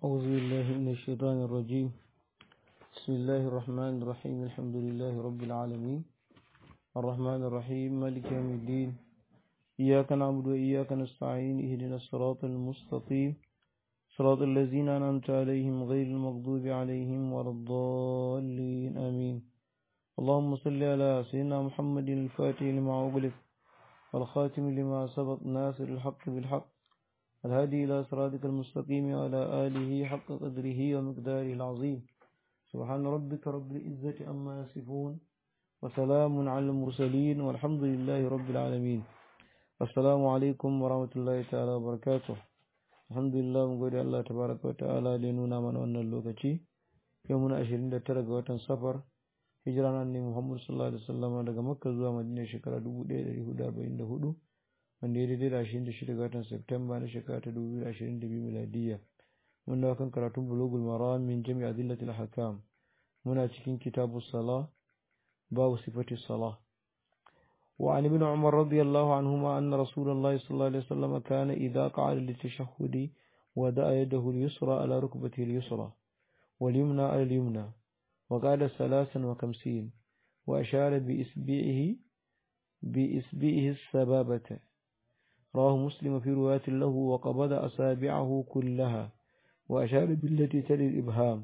أعوذ بالله من الشيطان الرجيم بسم الله الرحمن الرحيم الحمد لله رب العالمين الرحمن الرحيم مالك يوم الدين إياك نعبد وإياك نستعين اهدنا الصراط المستقيم صراط الذين أنعمت عليهم غير المغضوب عليهم ولا الضالين آمين اللهم صل على سيدنا محمد الفاتح لما أغلق والخاتم لما سبق ناصر الحق بالحق الهادي إلى صراطك المستقيم وعلى آله حق قدره ومقداره العظيم سبحان ربك رب العزة أما يصفون وسلام على المرسلين والحمد لله رب العالمين السلام عليكم ورحمة الله تعالى وبركاته الحمد لله من قول الله تبارك وتعالى لنونا من أن اللوكتي يومنا أشرين ترى وطن سفر hijira nan ne Muhammad sallallahu alaihi wasallam daga Makka zuwa Madina shekara 1444 wanda ya daidai da 26 ga watan Septemba na shekara ta 2022 miladiyya mun dawo kan karatun bulugul maram min jami'a adillatil ahkam muna cikin kitabu salah babu sifati salah وعن ابن عمر رضي الله عنهما أن رسول الله صلى الله عليه وسلم كان إذا قعد للتشهد ودأ يده اليسرى على ركبته اليسرى واليمنى على اليمنى وقال ثلاثا وخمسين وأشار بإسبيعه بإسبيعه السبابة رواه مسلم في رواية له وقبض أصابعه كلها وأشار بالتي تلي الإبهام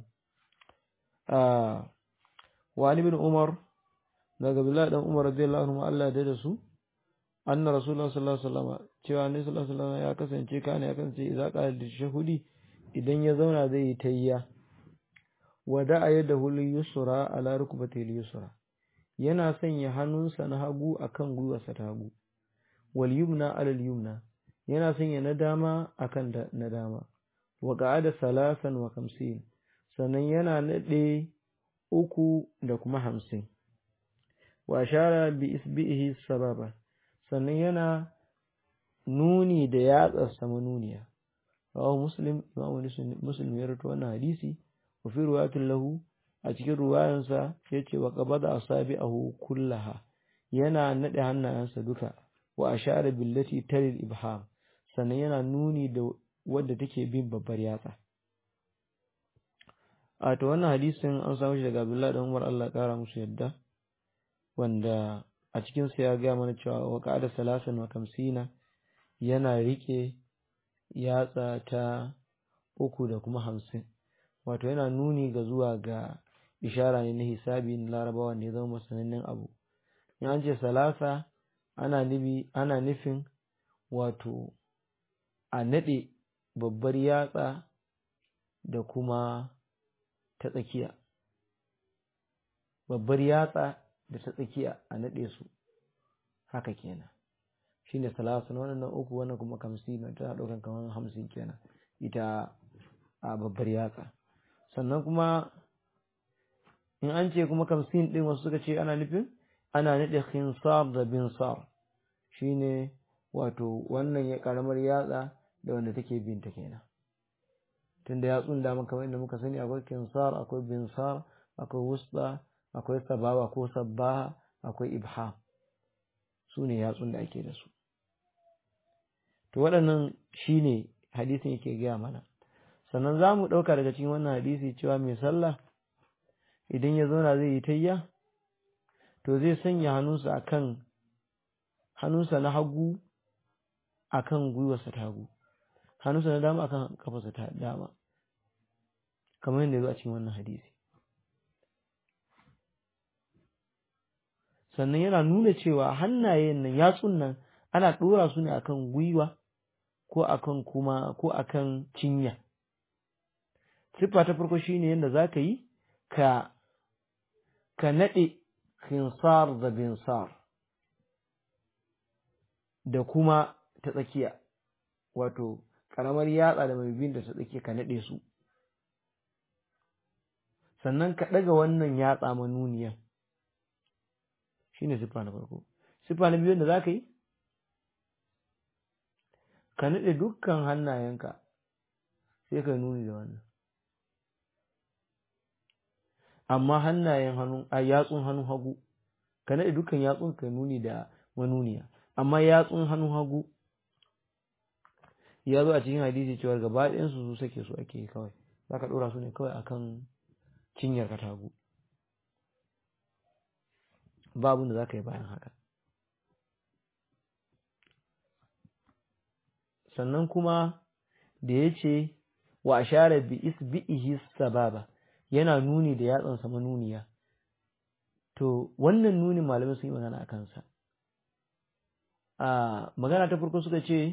آه وعن ابن عمر daga Bilal dan Umar radiyallahu anhu Allah da su anna Rasulullah sallallahu alaihi wasallam cewa annabi sallallahu alaihi wasallam ya kasance kana ya kasance idza qala da shahudi idan ya zauna zai yi tayya wada yadahu yusra ala rukbatihi yusra yana sanya hannunsa na hagu akan gwiwarsa ta hagu wal yumna ala al yumna yana sanya na dama akan da na dama wa qa'ada salasan wa khamsin sannan yana nade uku da kuma hamsin wa ashara bi isbihi sababa sannan yana nuni da yatsarsa manuniya rawahu muslim imam muslim ya rawaito wannan hadisi wa fi riwayatin lahu a cikin ruwayansa yace wa qabada asabi'ahu kullaha yana nade hannayensa duka wa ashara billati talil ibham sannan yana nuni da wadda take bin babbar yatsa a to wannan hadisin an samu shi daga Abdullah dan Umar Allah kara musu yadda wanda a cikin sa ya ga mana cewa wa qa'ada salasan wa kamsina yana rike yatsa ta uku da kuma hamsin wato yana nuni ga zuwa ga ishara ne na hisabi na larabawa ne zama masanannen abu in an ce salasa ana nufi ana nufin wato a naɗe babbar yatsa da kuma ta tsakiya babbar yatsa da ta tsakiya a naɗe su haka kenan shine salasa na wannan uku wannan kuma kamsin tana ɗaukan kamar hamsin kenan ita a babbar yatsa sannan kuma in an ce kuma kamsin ɗin wasu suka ce ana nufin ana naɗe khinsar da binsar shine wato wannan ya karamar yatsa da wanda take binta kenan tunda yatsun da kamar inda muka sani akwai khinsar akwai binsar akwai wusta akwai sababa ko sabbaha akwai ibham su ne yatsun da ake da su to waɗannan shine hadisin yake gaya mana sannan za mu ɗauka daga cikin wannan hadisi cewa mai sallah idan ya zauna zai yi tayya to zai sanya hannunsa akan hannunsa na hagu akan gwiwarsa ta hagu hannunsa na dama akan kafarsa ta dama kamar yadda ya zo a cikin wannan hadisi sannan yana nuna cewa hannayen nan yatsun nan ana ɗora su ne akan gwiwa ko akan kuma ko akan cinya siffa ta farko shine yadda za ka yi ka ka naɗe khinsar da binsar da kuma ta tsakiya wato ƙaramar yatsa da mai bin da ta tsakiya ka naɗe su sannan ka ɗaga wannan yatsa manuniyan shine siffa na farko siffa na biyu da za ka yi ka naɗe dukkan hannayenka sai ka nuni da wannan amma hannayen hannu a yatsun hannun hagu ka naɗe dukkan yatsun ka nuni da manuniya amma yatsun hannun hagu ya zo a cikin hadisi cewa gaba ɗayansu su sake su ake kawai zaka dora su ne kawai akan cinyar katagu babu da zaka yi bayan haka sannan kuma da yace wa ashara bi isbihi sababa yana nuni da yatsan sa manuniya to wannan nunin malamai sun yi magana akan sa a magana ta farko suka ce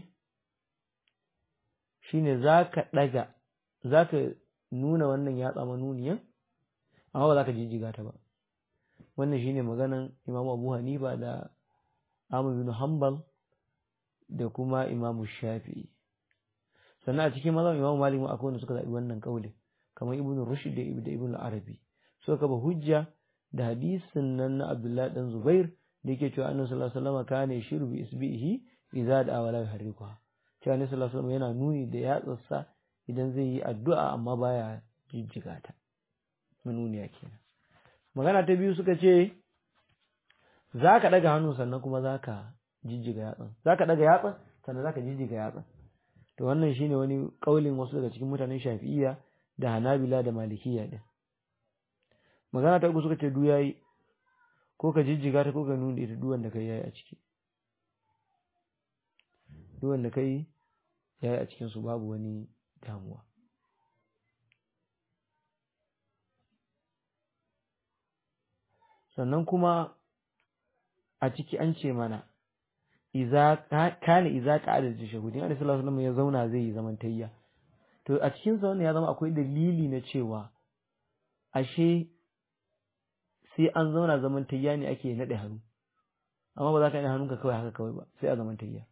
shine zaka daga zaka nuna wannan yatsa manuniyan amma ba zaka jijjiga ta ba wannan shine maganan Imam Abu Hanifa da Ahmad bin Hanbal da kuma Imam Shafi'i sannan a cikin mazan Imam Malik ma akwai wanda suka zabi wannan kaulin kamar Ibn Rushd da Ibn Arabi suka kafa hujja da hadisin nan na Abdullah dan Zubair da yake cewa Annabi sallallahu alaihi wasallam kana yashiru bi isbihi idza da'a wala yuharrikuha cewa Annabi sallallahu alaihi wasallam yana nuni da yatsarsa idan zai yi addu'a amma baya jijjiga ta manuniya kenan magana ta biyu suka ce za ka ɗaga hannu sannan kuma za ka jijjiga yatsan za ka ɗaga yatsan sannan za ka jijjiga yatsan to wannan shine wani ƙaulin wasu daga cikin mutanen shafi'iyya da hanabila da malikiya din magana ta uku suka ce du yayi ko ka jijjiga ta ko ka nuna ita duwan da kai yayi a ciki duwan da kai yayi a cikin su babu wani damuwa sannan kuma a ciki an ce mana iza kana iza qa'ada tashahhudin Annabi sallallahu alaihi wasallam ya zauna zai yi zaman tayya to a cikin sa wannan ya zama akwai dalili na cewa ashe sai an zauna zaman tayya ne ake nade hannu amma ba za ka yi hannunka kawai haka kawai ba sai a zaman tayya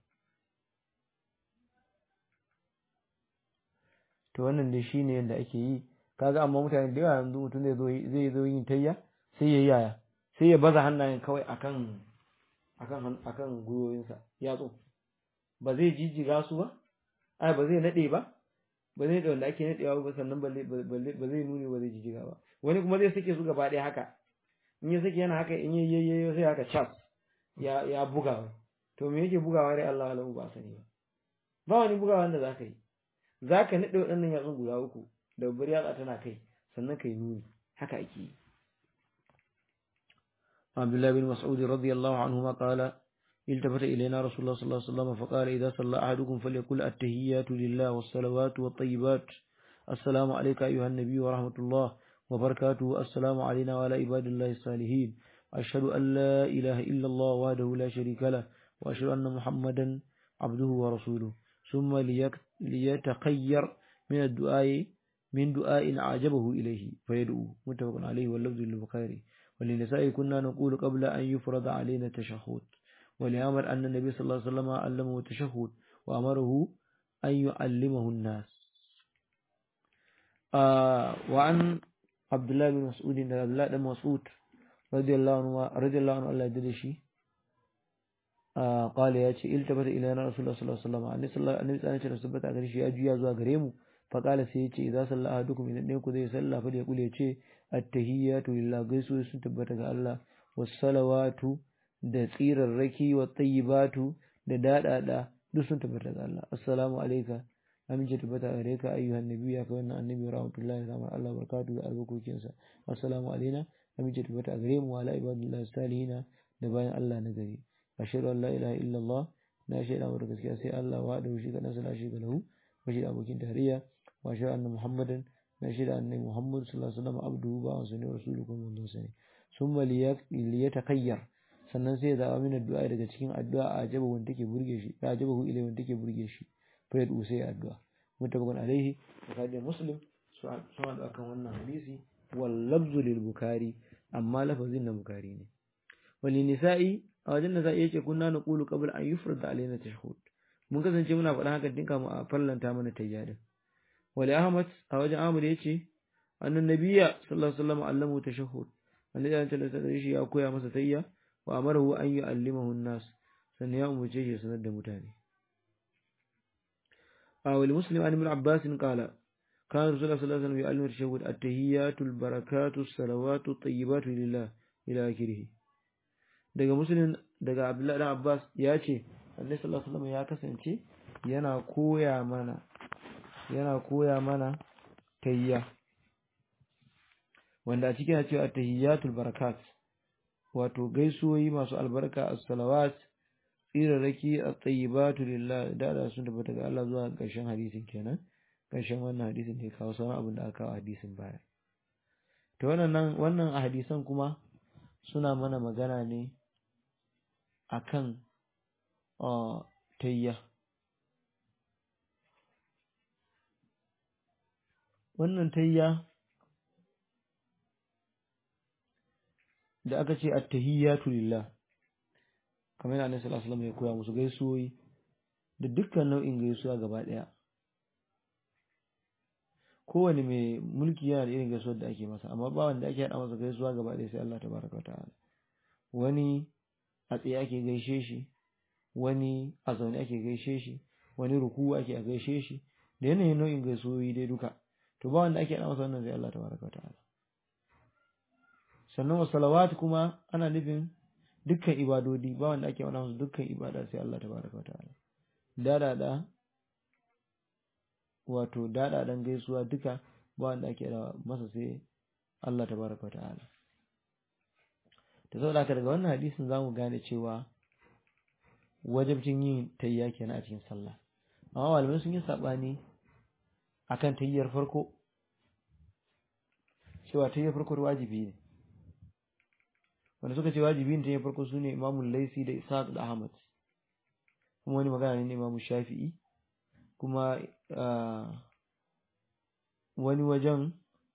to wannan dai shine yadda ake yi kaga amma mutane da yawa yanzu mutum zai zo zai zo yin tayya sai ya yaya sai ya baza hannayen kawai akan akan akan gwiwoyinsa yatsu ba zai jijjiga su ba ai ba zai nade ba ba zai da wanda ake nadewa ba sannan ba zai nuni ba zai jijjiga ba wani kuma zai sake su gaba ɗaya haka in ya sake yana haka in ya yayyayo sai haka chas ya ya buga to me yake bugawa dai Allah alahu ba sani ba ba wani bugawa wanda zaka yi zaka nade waɗannan yatsun guda uku da babbar yatsa tana kai sannan kai nuni haka ake yi عبد الله بن مسعود رضي الله عنهما قال التفت إلينا رسول الله صلى الله عليه وسلم فقال إذا صلى أحدكم فليقل التهيات لله والصلوات والطيبات السلام عليك أيها النبي ورحمة الله وبركاته السلام علينا وعلى عباد الله الصالحين أشهد أن لا إله إلا الله وحده لا شريك له وأشهد أن محمدا عبده ورسوله ثم ليتخير من الدعاء من دعاء أعجبه إليه فيدعو متفق عليه واللفظ للبخاري وللنساء كنا نقول قبل أن يفرض علينا التشهد ولأمر أن النبي صلى الله عليه وسلم علمه التشهد وأمره أن يعلمه الناس آه وعن عبد الله بن مسعود عبد الله بن مسعود رضي الله عنه رضي الله عنه الله يدري آه قال يا شيء التفت إلينا رسول الله صلى الله عليه وسلم النبي صلى الله عليه وسلم ثبت أغري شيء أجي يزوا غريمو فقال سيتي إذا صلى أحدكم إن ɗayan ku zai salla fa ya kule ce attahiyatu lillah gaisu sun tabbata ga Allah wassalawatu da tsirarraki wa tayyibatu da dadada duk sun tabbata ga Allah assalamu alayka amince tabbata gare ka ayyuhan nabi ya kai wannan annabi rahmatullahi wa Allah barakatuhu da albarkokin sa assalamu alaina amince tabbata gare mu wala ibadillahi salihina da bayan Allah na gari ashhadu an la ilaha illallah na shaida wa gaskiya sai Allah wa da shi kadan sana shi ga lahu wa shi abokin tarayya wa ashhadu anna muhammadan na shida annabi Muhammad sallallahu alaihi wasallam abduhu ba wa sunan rasuluhu kuma mun sani summa liyatakayyar sannan sai ya zaba min addu'a daga cikin addu'a a ajaba wanda take burge shi a ajaba hu ilai wanda take burge shi fa ya sai addu'a mutabakun alaihi bukhari muslim su sun da kan wannan hadisi wal lafzu lil bukhari amma lafazin na bukhari ne wal nisa'i a wajen da za iya ce kunna naqulu qabla an yufrada alaina tashhud mun kasance muna faɗa haka dinka mu a farlanta mana tayyadin wali ahmad a wajen ahmad yace annan nabiyya sallallahu alaihi wasallam allamu tashahhud annabi ya tsalla da shi ya koya masa tayya wa amarahu an yu'allimahu an-nas sannan ya umurce shi sanar da mutane a wali muslim an ibn abbas qala kana rasulullah sallallahu alaihi wasallam yu'allimu tashahhud at-tahiyyatu al-barakatu as-salawatu at-tayyibatu lillah ila akhirih daga muslim daga abdullahi dan abbas ya ce annabi sallallahu alaihi wasallam ya kasance yana koya mana yana koya mana tayya wanda a cikin cewa tahiyyatul barakat wato gaisuwoyi masu albarka as-salawat tsirarraki at-tayyibatu lillah da da sun tabbata ga Allah zuwa ƙarshen hadisin kenan ƙarshen wannan hadisin ne kawo sauran abin da aka kawo hadisin baya to wannan wannan hadisan kuma suna mana magana ne akan tayya wannan tayya da aka ce at-tahiyyatu lillah kamar yana Annabi sallallahu alaihi ya koya musu gaisuwoyi da dukkan nau'in gaisuwa gaba daya kowane mai mulki yana da irin gaisuwar da ake masa amma ba wanda ake hada masa gaisuwa gaba daya sai Allah tabaraka wa ta'ala wani a tsaye ake gaishe shi wani a zaune ake gaishe shi wani ruku ake a gaishe shi da yanayin nau'in gaisuwoyi dai duka to ba wanda ake hada masa wannan sai Allah tabaraka wa ta'ala sannan wa salawat kuma ana nufin dukkan ibadodi ba wanda ake wani musu dukkan ibada sai Allah tabaraka wa ta'ala dadada wato dadadan gaisuwa duka ba wanda ake da masa sai Allah tabaraka wa ta'ala to saboda haka daga wannan hadisin zamu gane cewa wajibcin yin tayya kenan a cikin sallah amma malamai sun yi sabani akan tayyar farko cewa tayyar farko wajibi ne wanda suka ce wajibi ne farko su ne imamun laisi da isaac da ahmad kuma wani magana ne imamu shafi'i kuma wani wajen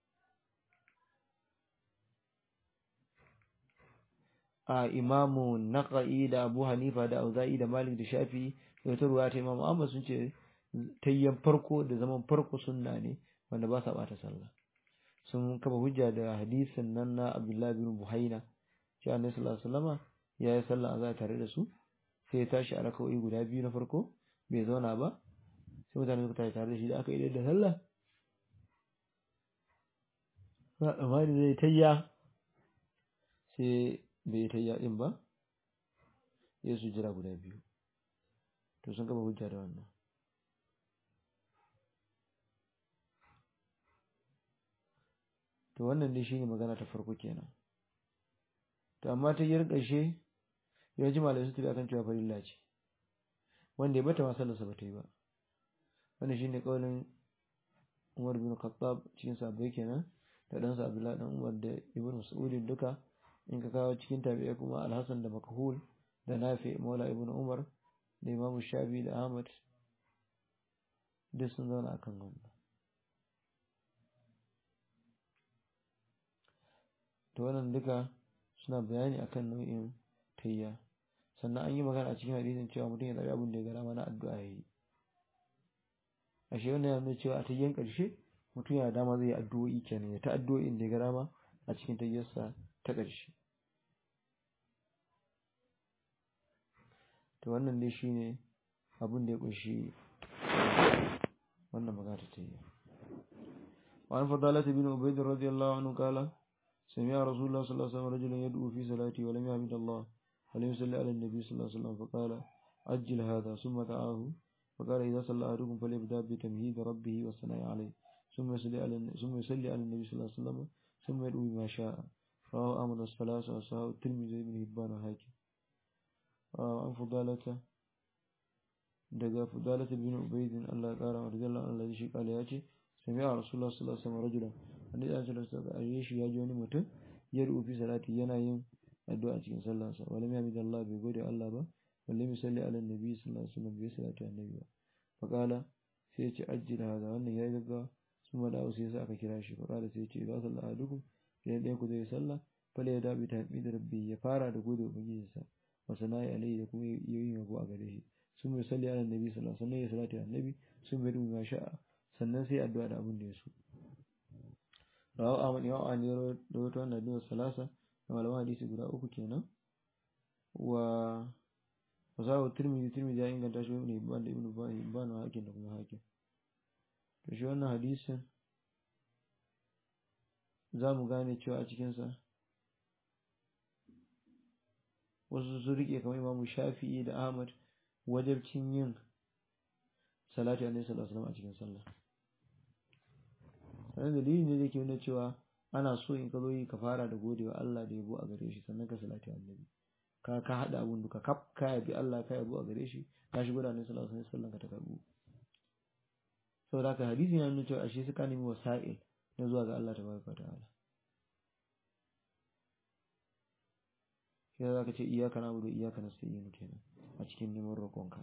a imamu naqa'i da abu hanifa da auza'i da malik da shafi'i da wata ruwa ta imamu ahmad sun ce tayyan farko da zaman farko sunna ne wanda ba sa bata sallah sun kafa hujja da hadisin nan na abdullahi bin buhaina shi annabi sallallahu alaihi wasallama ya yi sallah azza tare da su sai ya tashi a raka'o'i guda biyu na farko bai zauna ba sai mutane suka tashi tare da shi da aka idar da sallah ba tsammani zai tayya sai bai yi tayya din ba ya su jira guda biyu to sun gaba hujja da wannan to wannan dai shine magana ta farko kenan to amma ta yin ƙarshe yawanci malamai su tafi akan cewa farilla ce wanda ya bata ma sallarsa ba ta yi ba wannan shine kaulin Umar bin Khattab cikin sahabbai kenan da dan sa Abdullah dan Umar da Ibn Mas'ud duka in ka kawo cikin tabi'a kuma Al-Hasan da Makhul da Nafi Maula Ibn Umar da Imam Shafi da Ahmad duk sun zauna akan wannan to wannan duka suna bayani akan nau'in tayya sannan an yi magana a cikin hadisin cewa mutum ya zabi abin da ya gara mana addu'a yayi ashe wannan yana cewa a tayyan karshe mutum yana dama zai yi addu'o'i kenan ya ta addu'o'in da ya gara ma a cikin tayyarsa ta karshe to wannan dai shine abin da ya kunshi wannan magana ta tayya وعن فضالة بن عبيد رضي الله عنه قال سمع رسول الله صلى الله عليه وسلم رجلا يدعو في صلاته ولم يحمد الله ولم يصلي على النبي صلى الله عليه وسلم فقال أجل هذا ثم دعاه فقال إذا صلى أحدكم فليبدأ بتمهيد ربه والثناء عليه ثم يصلي على ثم يصلي على النبي صلى الله عليه وسلم ثم يدعو بما شاء رواه أحمد الثلاثة وصححه الترمذي بن هبان وحاكم عن فضالة daga fudalata bin ubaidin Allah ya kara wa radiyallahu anhu shi kala ya ce sami a rasulullah sallallahu alaihi wasallam rajulan annabi ya sallallahu alaihi wasallam shi ya ji wani mutum ya rufi salati yana yin addu'a cikin sallarsa wala ya hamida Allah bai gode Allah ba wala mi salli ala nabi sallallahu alaihi wasallam bai salati annabi ba faqala sai ya ce ajjil hada wannan yayi gaggawa sun mada sai yasa aka kira shi faqala sai ya ce idza salla ahadukum idan ɗayan ku zai sallah fala ya dabi tahmid rabbi ya fara da gode ubangijinsa wa sana'i alaihi da kuma yin yabo a gare shi sun mai salli ala nabi sallallahu alaihi wasallam ya salati annabi sun bai dubi sha'a sannan sai addu'a da abin da ya so rawu ahmad ya wa ne da wata wannan addu'a salasa da malaman hadisi guda uku kenan wa wasahu tirmidhi tirmidhi ya inganta shi ibn ibn da ibn ibn hakim da kuma hakim to shi wannan hadisin za mu gane cewa a cikinsa wasu su rike kamar imamu shafi'i da ahmad wajabcin yin salati alaihi salatu wasallam a cikin sallah sannan dalili ne da ke nuna cewa ana so in ka zo yi ka fara da godewa Allah da yabo a gare shi sannan ka salati annabi ka ka hada abun duka kaf ka yabi Allah ka yabo a gare shi ka shigo da annabi sallallahu alaihi wasallam ka ta karbu saboda haka hadisi na nuna cewa ashe suka nemi wasa'il na zuwa ga Allah tabaraka ta'ala sai za ka ce iyaka na budu iyaka na sayyinu kenan a cikin neman roƙonka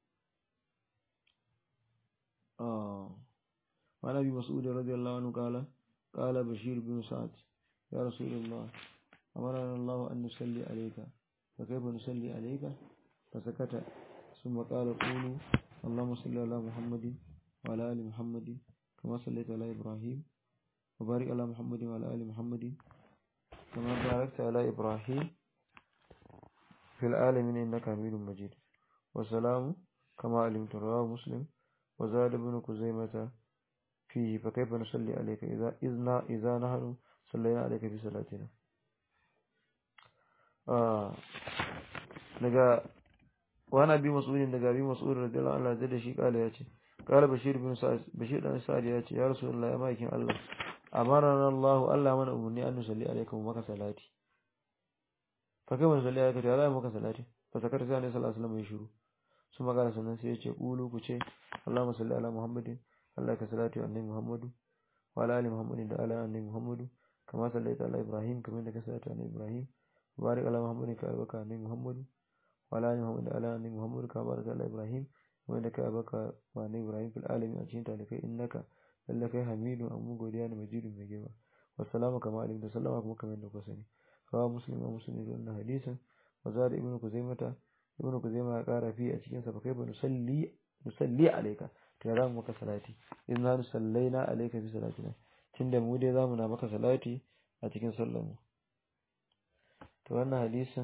وعن ابي مسعود رضي الله عنه قال قال بشير بن سعد يا رسول الله امرنا الله ان نصلي عليك فكيف نصلي عليك فسكت ثم قال قولوا اللهم صل على محمد وعلى ال محمد كما صليت على ابراهيم وبارك على محمد وعلى ال محمد كما باركت على ابراهيم في العالمين انك حميد مجيد والسلام كما علمت رواه مسلم وزاد ابن كزيمة فيه فكيف نصلي عليك إذا إذنا إذا نحن صلينا عليك في صلاتنا آه نجا وانا ابي مسعود daga abi mas'ud radiyallahu anhu da shi kala yace kala bashir bin sa'id bashir dan sa'id yace ya rasulullahi amakin Allah amarana Allah Allah mana umurni an nusalli alaikum maka salati fa kai mun salli alaikum ya zai maka salati fa sakar sai annabi sallallahu alaihi wasallam ya shiru su magana sannan sai yace qulu ku ce Allahumma salli ala Muhammadin Allah ka salati wa annabi Muhammadu wa ala ali Muhammadin da ala annabi Muhammadu kama sallaita ala Ibrahim kamar da ka salati ala Ibrahim barik ala Muhammadin ka baka annabi Muhammadu wa ala ali Muhammadin da ala annabi Muhammadu ka barik ala Ibrahim kamar da ka baka wa annabi Ibrahim fil alamin a cikin talikai innaka lalla kai hamidu amma godiya ne majidun mai girma wassalamu kama alim da sallama kuma kamar da ku sani kawa muslim wa muslim da wannan hadisin wa zada ibnu kuzaimata ibnu kuzaima ya kara fi a cikin sa fa kai ba nusalli nusalli alayka to ya zamu maka salati in na sallaina alayka fi salatina tunda mu dai zamu na maka salati a cikin sallar mu to wannan hadisin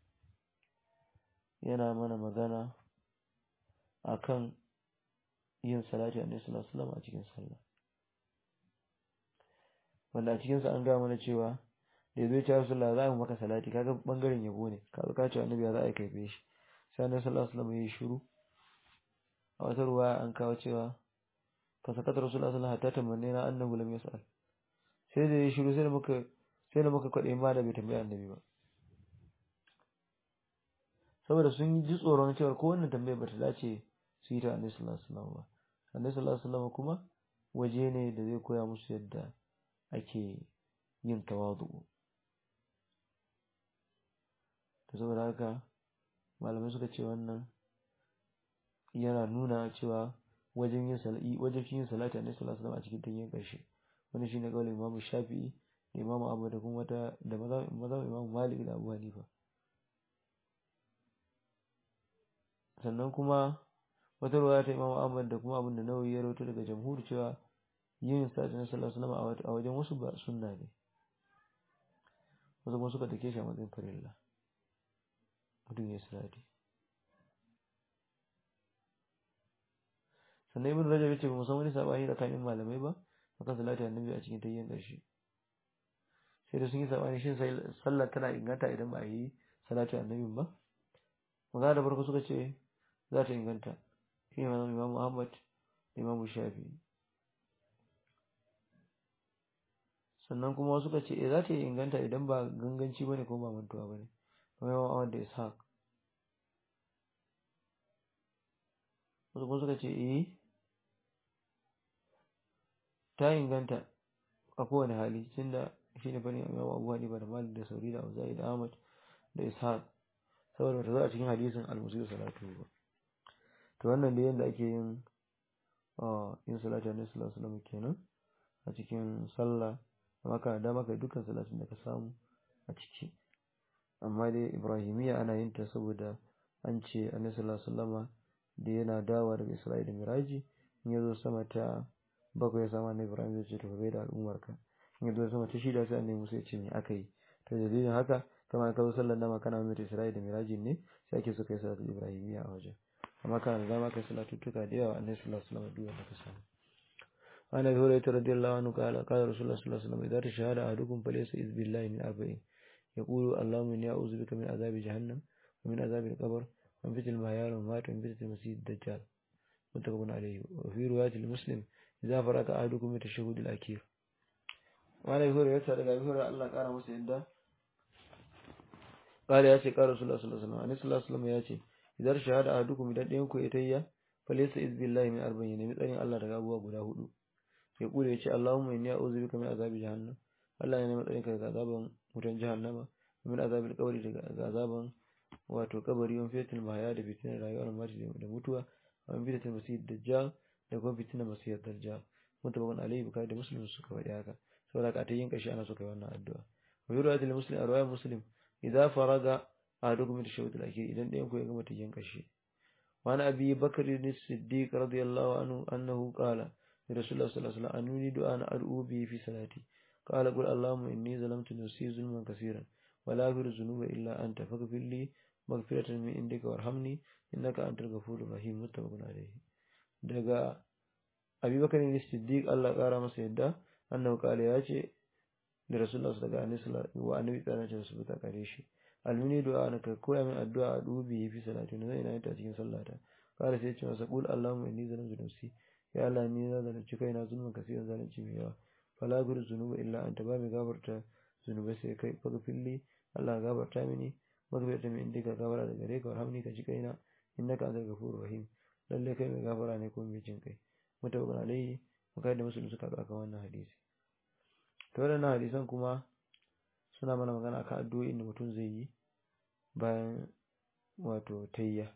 yana mana magana akan yin salati annabi sallallahu alaihi wasallam a cikin sallah wanda a cikin sa an ga mana cewa da yazo ya Rasulullah za mu maka salati kaga bangaren yabo ne kaga ka ce annabi ya za a kaife shi sai annabi sallallahu alaihi wasallam ya yi shiru a wata ruwa an kawo cewa fa sakata rasulullah sallallahu alaihi wasallam hatta tamanna na annahu lam yas'al sai da ya shiru sai da muka sai da muka kwade ma da bai tambaya annabi ba saboda sun ji tsoron cewa ko wannan tambayar bata dace su yi ta annabi sallallahu alaihi wasallam ba annabi sallallahu alaihi wasallam kuma waje ne da zai koya musu yadda ake yin tawadu to saboda haka malamai suka ce wannan yana nuna cewa wajen yin salati wajen yin salati annabi sallallahu alaihi wasallam a cikin tanyin karshe wani shine kaulin Imam Shafi'i da Imam Ahmad da kuma wata da mazan Imam Malik da Abu Hanifa sannan kuma wata ruwaya ta Imam Ahmad da kuma abin da Nawawi ya rawaito daga jamhur cewa yin salati annabi sallallahu alaihi wasallam a wajen wasu ba sunna ne wasu kuma suka take shi a matsayin farilla mutum ya salati sannan ibn rajab yace ba san wani sabani tsakanin malamai ba akan salati annabi a cikin tayyin ƙarshe sai da sun yi sabani shin sallar tana inganta idan ba a yi salati annabin ba magana da farko suka ce za ta inganta shi ne imam imam Muhammad da imam Shafi sannan kuma suka ce eh za ta inganta idan ba ganganci bane ko ba mantuwa bane kamar imam Ahmad da Ishaq wasu kuma suka ce eh ta inganta a kowane hali tunda shi ne bane Imam Abu Hanifa da Malik da Sauri da Auza'i da Ahmad da Ishaq saboda ta zo a cikin hadisin al-Musi salatu ba to wannan da yanda ake yin yin salatu annabi sallallahu alaihi wasallam kenan a cikin sallah amma kana da maka dukkan salatin da ka samu a ciki amma dai Ibrahimiyya ana yin ta saboda an ce annabi sallallahu alaihi wasallam da yana dawa daga Isra'ila da Miraji in ya zo sama ta bakwai ya sama na Ibrahim zai ce to bai da al'ummarka in ya zo sama ta shida sai annabi Musa ya ce me aka yi to dalilin haka kama ka zo sallar dama kana mai Isra'ila da Miraji ne sai ake so kai salatu Ibrahimiyya a wajen amma kana da dama kai salatu tuka da yawa annabi sallallahu alaihi wasallam duk wanda ka samu عن ابي هريره رضي الله عنه قال قال رسول الله صلى الله عليه وسلم اذا تشهد احدكم فليس اذ بالله من اربعين يقول اللهم اني اعوذ بك من عذاب جهنم ومن عذاب القبر ومن فتنة المحيا والممات ومن فتنة المسيح الدجال متفق عليه وفي رواية لمسلم idza faraka ahadukum min tashahhud al-akhir wa la yuhur yasa daga yuhur Allah kara masa yadda kare ya ce kara rasulullah sallallahu alaihi wasallam annabi sallallahu alaihi wasallam ya ce idan shahada ahadukum idan ɗayan ku ya tayya falaysa iz billahi min arba'in ne tsarin Allah daga abubuwa guda hudu ya kure ya ce Allahumma inni a'udhu bika min azabi jahannam Allah ya nemi tsarin ka daga azaban wutan jahannama min azabil qabri daga azaban wato kabari wani fitil mahaya da fitinar rayuwar mati da mutuwa wani fitinar masiyar dajjal da kuma fitinar masiyar dajjal mutabakon alayhi bukari da muslim suka faɗi haka saboda ka ta yin kashi ana suka yi wannan addu'a wa yi ruwa muslim a ruwa muslim idan faraga a duk mai tashawud al-akhir idan ɗayan ku ya gama ta yin kashi wani abi bakari ne siddiq radiyallahu anhu annahu qala li rasulullah sallallahu alaihi wasallam anuni du'a na ad'u bi fi salati qala qul allahumma inni zalamtu nafsi zulman kaseeran ولا أغفر الذنوب إلا أنت فاغفر لي مغفرة من عندك وارحمني إنك أنت الغفور الرحيم متفق عليه daga Abi Bakar ne Siddiq Allah kara masa yadda annabi kale ya ce da Rasulullah daga Annabi wa annabi tsara ce su buta kare shi almini du'a na ka koya min addu'a a dubi fi salati ne zai ina ta cikin sallata kare sai ya ce masa qul allahumma inni zalamtu nafsi ya Allah ni na zalunci kaina zulmin kasiran zalunci mai yawa fala gur zunuba illa anta ba mai gafarta zunubai sai kai faghfirli Allah gafarta mini magfirta min indika gafara da gare ka warhamni ka ji kaina innaka antal ghafurur rahim lalle kai mai gafara ne ko mai jin kai mutabaqan alayhi mukai da musulmi suka aka wannan hadisi to wannan hadisan kuma suna mana magana akan addu'o'in da mutum zai yi bayan wato tayya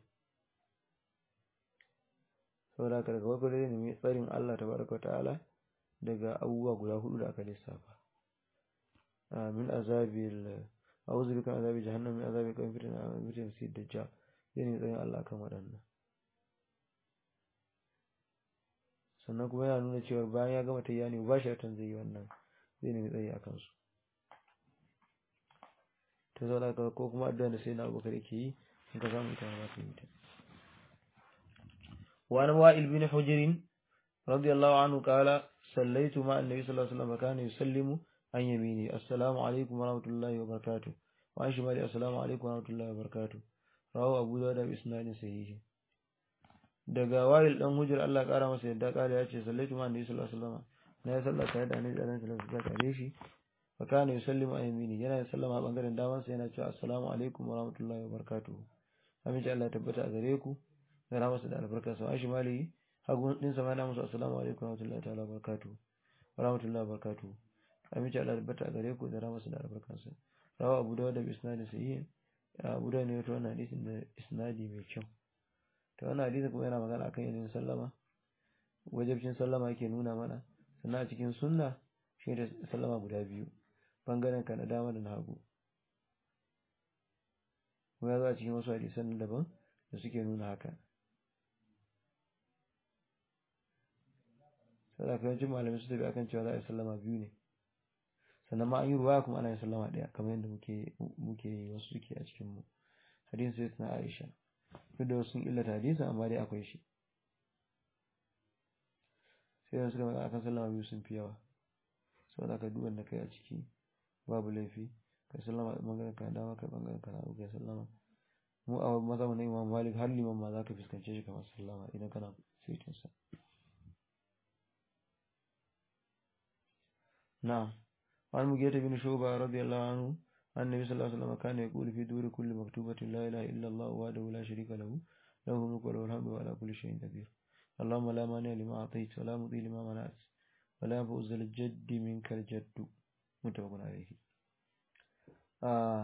saboda haka daga farko dai ne tsarin Allah tabaraka ta'ala daga abubuwa guda hudu da aka lissafa min azabil a'udhu bika min azabi jahannam min azabi qabri fitna min fitna masih dajjal yana tsayin Allah kan waɗannan sannan kuma yana nuna cewa bayan ya gama tayya ne ba shi zai yi wannan zai nemi tsayi a kansu ta zauna ka ko kuma addu'a da sai na abubakar yake yi in ka samu ita za ka yi ta wa an wa'il bin hujr radiyallahu anhu qala sallaitu ma annabi sallallahu alaihi wasallam kana yusallimu an yamini assalamu alaikum wa rahmatullahi wa barakatuh wa an shimali assalamu alaikum wa rahmatullahi wa barakatuh rawu abu dawud da isnadin sahihi daga wa'il dan hujr Allah kara masa yadda kala ya ce sallaitu ma annabi sallallahu alaihi wasallam na ya sallata da annabi sallallahu alaihi wasallam kare shi fa kana yusallimu an yamini yana sallama a bangaren daman sa yana cewa assalamu alaikum wa rahmatullahi wa barakatuh amince Allah ya tabbata a gare ku da rahmasa da albarka sa shi mali hagun din sa yana musu assalamu alaikum wa rahmatullahi ta'ala wa barakatuh wa rahmatullahi wa barakatuh amince Allah ya tabbata a gare ku da rahmasa da albarka sa rawa Abu Dawud da isnadi sahih Abu Dawud ne wato wannan hadisin da isnadi mai kyau to wannan hadisin kuma yana magana akan yin sallama wajibcin sallama yake nuna mana sannan a cikin sunna shi da sallama guda biyu bangaren ka na dama da na hagu kuma ya zo a cikin wasu hadisan daban da suke nuna haka sai da yawancin malamai su tafi akan cewa za a yi sallama biyu ne sannan ma an yi ruwa kuma ana yin sallama ɗaya kamar yadda muke muke wasu suke a cikin mu hadisin sai na Aisha duk da wasu sun illata hadisin amma dai akwai shi sai da suka magana akan sallama biyu sun fi yawa saboda ka duk wanda kai a ciki babu laifi kai sallama bangaren ka dama kai bangaren ka na kai sallama mu a maza mu na imam malik har liman ma za ka fuskance shi kamar sallama idan kana saitin sa na'am وعن مجيد بن شعبة رضي الله عنه أن النبي صلى الله عليه وسلم كان يقول في دور كل مكتوبة لا إله إلا الله وحده لا شريك له له الملك وله الحمد وعلى كل شيء قدير اللهم لا مانع لما أعطيت ولا مضي لما منعت ولا ينفع ذا الجد منك الجد متفق عليه آه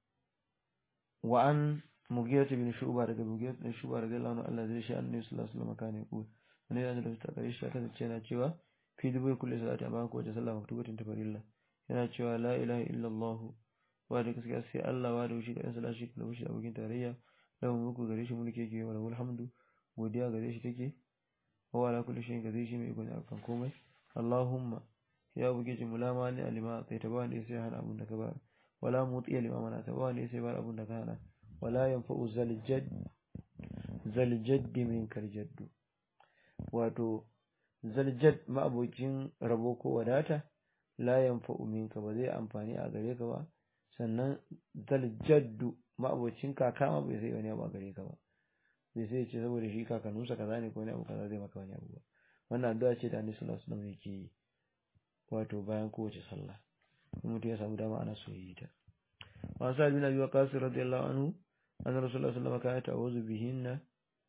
وعن مغيرة بن شعبة رضي مغيرة بن شعبة رضي الله عنه الله زي شأن النبي صلى الله عليه وسلم كان يقول من يأذن له تقريش شاكا تشينا تشيوا في دبي كل صلاة أمامك وجسلا مكتوبة تفر الله yana cewa la ilaha illallah wa da gaskiya sai Allah wa da shi da sallah shi da shi abokin tarayya lahu mulku gare shi mulki yake wa lahul hamdu godiya gare shi take wa ala kulli shay'in gare shi mai ikon akan komai Allahumma ya buge ji mulama ni alima sai ta bani sai hana abun da ka ba wala muti alima mana ta bani sai ba abun da ka hana wala yanfa'u zal jadd zal jadd min kal jaddu wato zal jadd ma abokin rabo ko wadata la yanfa'u minka ba zai amfani a gare ka ba sannan zal jaddu ma'abocin kaka ma bai sai wani abu a gare ka ba bai sai ce saboda shi kakanninsa kaza ne ko wani abu kaza zai maka wani abu ba wannan addu'a ce da Annabi sallallahu alaihi wasallam yake yi wato bayan kowace sallah in mutum ya samu dama ana so yi ta wa sa'id bin abi waqas radiyallahu anhu anna rasulullah sallallahu alaihi wasallam kana ta'awuzu bihinna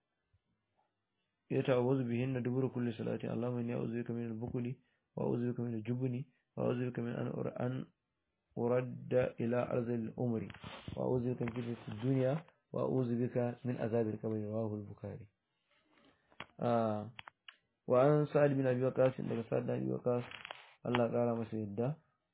يتعوذ بهن دبر كل صلاة اللهم إني أعوذ بك من البخل وأعوذ بك من الجبن وأعوذ بك من أن أن أرد إلى أرض الأمر وأعوذ بك من فتنة الدنيا وأعوذ بك من عذاب القبر رواه البخاري آه وعن سعد بن أبي وقاص عندك سعد بن أبي وقاص الله قال ما سيدا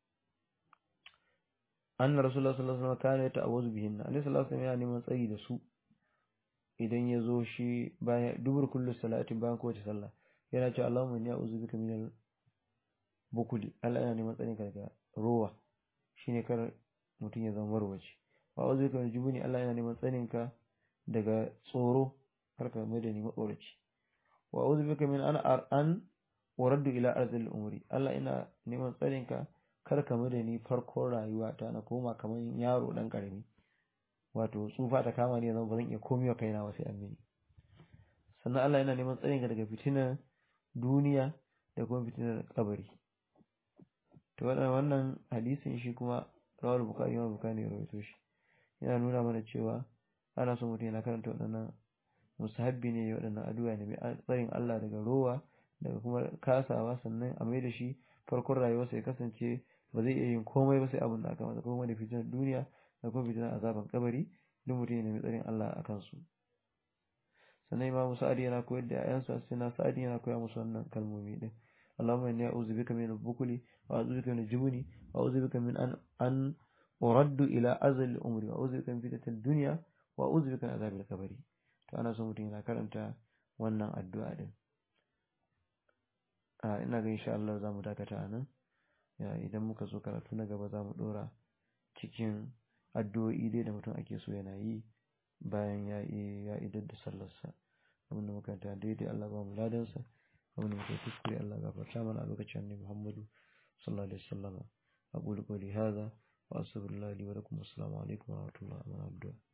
أن رسول الله صلى الله عليه وسلم كان يتعوذ بهن أن صلى الله عليه وسلم يعني من سيد سوء idan ya zo shi bayan dubur kullu salati bayan kowace sallah yana cewa Allahumma inni a'udhu bika minal bukuli Allah yana neman tsarin ka daga rowa shine kar mutum ya zama marwaci wa a'udhu bika minal jubuni Allah yana neman tsarin ka daga tsoro kar ka mai da ni matsoraci wa a'udhu bika min an an uraddu ila arzil umri Allah ina neman tsarin ka kar ka mai da ni farkon rayuwa ta na koma kamar yaro dan karami wato tsufa ta kama ne zan ba zan iya komai wa kaina ba sai an mini sannan Allah yana neman tsarin ka daga fitinar duniya da kuma fitinar kabari to wannan hadisin shi kuma rawal bukari ma bukari ya rawaito shi yana nuna mana cewa ana so mutum yana karanta waɗannan musahabbi ne waɗannan addu'a ne mai tsarin Allah daga rowa daga kuma kasawa sannan a mai da shi farkon rayuwarsa ya kasance ba zai iya yin komai ba sai abin da aka masa kuma da fitinar duniya da kuma fitinar azaban kabari duk mutum ne mai tsarin Allah a kansu sannan imam sa'adi yana koyar da ayansa sai na sa'adi yana koya musu wannan kalmomi din Allahumma inni a'udhu bika min al-bukli wa a'udhu bika min al-jubni wa a'udhu bika min an an uraddu ila azal umri wa a'udhu bika min fitnatil dunya wa a'udhu bika min azabil qabri to ana so mutum yana karanta wannan addu'a din a ina ga insha Allah zamu dakata anan idan muka zo karatu na gaba zamu dora cikin addu'o'i dai da mutum ake so yana yi bayan ya ya idar da sallarsa abin da muka ta daidai Allah ba mu ladansa abin da muka kuskure Allah gafarta mana a lokacin annabi Muhammadu sallallahu alaihi wasallam aqulu qawli hadha wa astaghfirullahi li wa lakum assalamu alaikum wa rahmatullahi wa barakatuh